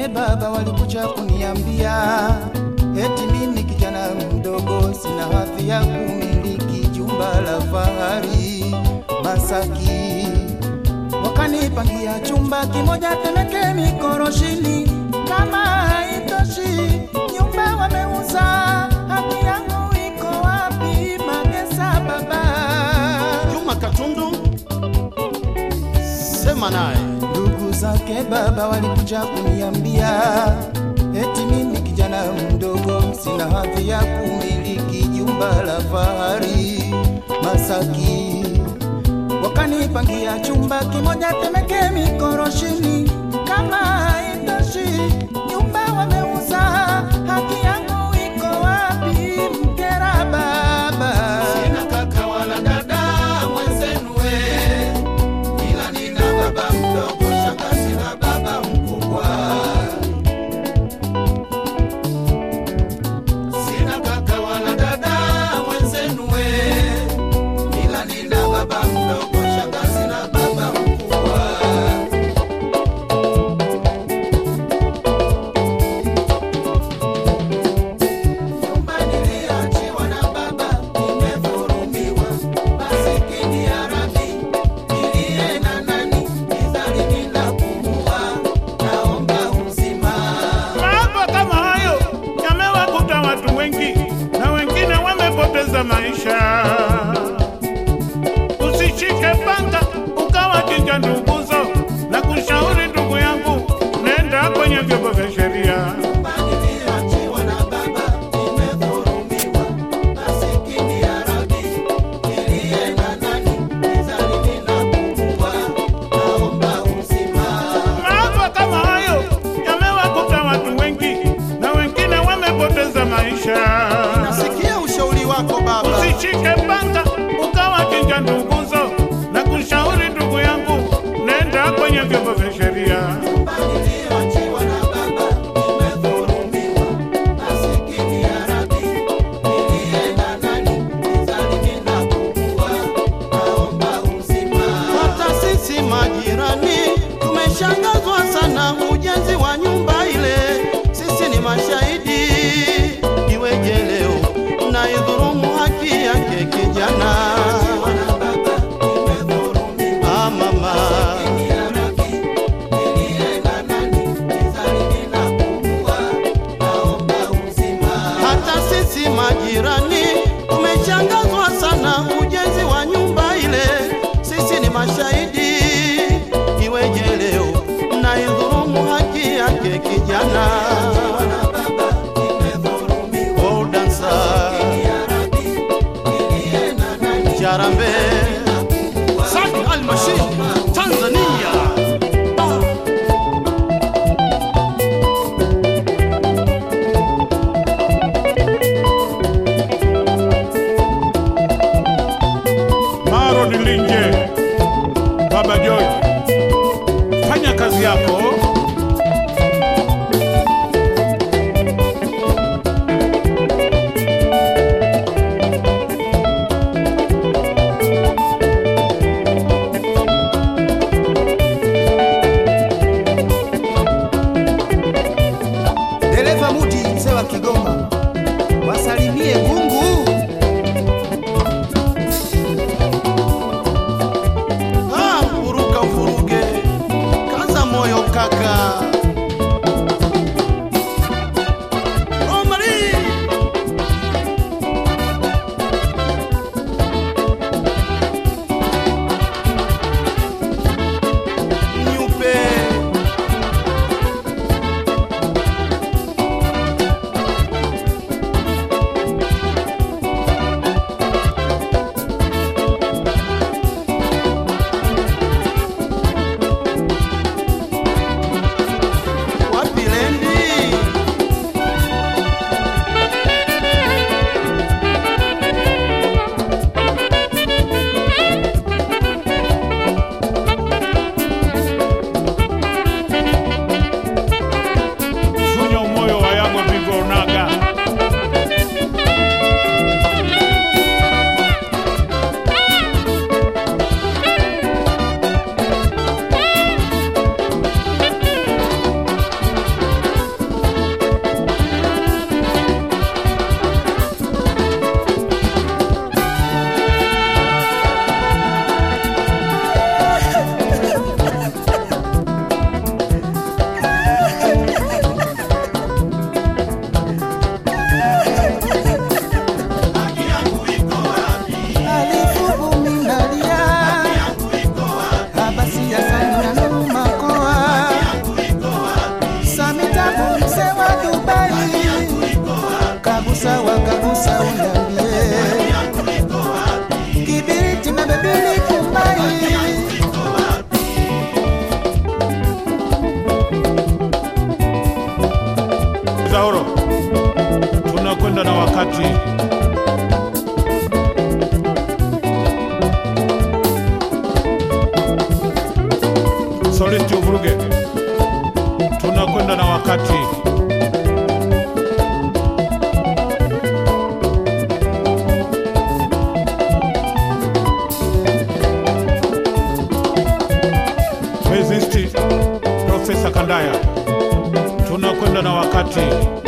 zake baba walikuja kuniambia eti mimi kijana mdogo sina hadhi ya kumiliki jumba la fahari Masaki. Wakanipangia chumba kimoja Temeke Mikoroshini, kama haitoshi nyumba wameuza, haki yangu iko wapi? Magesa baba Juma Katundu, sema naye. Ndugu zake baba walikuja kuniambia eti mimi kijana mdogo sina hadhi ya kumiliki jumba la fahari Masaki. Wakanipangia chumba kimoja Temeke Mikoroshini, kama haitoshi nyumba wameuza, haki yangu iko wapi? Mkera baba Sina kaka wala dada mwenzenu we, ila nina baba mdogo, shangazi na baba mkubwa. Sina kaka wala dada mwenzenu we, ila nina baba mdogo, shangazi na baba mkubwa. Nyumba niliyoachiwa na baba nimevurumiwa, masikini ya Rabi, niliye na nani, nidhani ninapumua, naomba uzima. Maafa kama hayo yamewakuta watu wengi na wengine wamepoteza maisha. Usishike panga ukawa chinja nduguzo, na kushauri ndugu yangu, nenda kwenye vyombo vya sheria. Nyumba niliyoachiwa na baba nimevurumiwa, masikini ya Rabi, niliye na nani, nidhani ninapumua, naomba uzima. Maafa kama hayo yamewakuta watu wengi na wengine wamepoteza maisha. Nasikia ushauri wako baba. Usishike panga ukawa chinja nduguzo, na kushauri ndugu yangu, nenda kwenye vyombo vya sheria. niliyoachiwa na baba nimedhulumiwa, masikini ya Rabi, nilienda nani, nidhani ninapumua, naomba uzima. Hata sisi majirani tumeshangazwa sana ujenzi wa nyumba ile, sisi ni mashahidi. Iweje leo mnaidhulumu haki yake kijana? Ah, mama. hata sisi majirani tumeshangazwa sana ujenzi wa nyumba ile, sisi ni mashahidi. Iweje leo mnaidhulumu haki yake kijana? Oh, dansa. Jarambe Sadi Al-Mashid Tanzania Ah. Maro Dilinje, Baba George, fanya kazi yako. Ndaya, tunakwenda na wakati.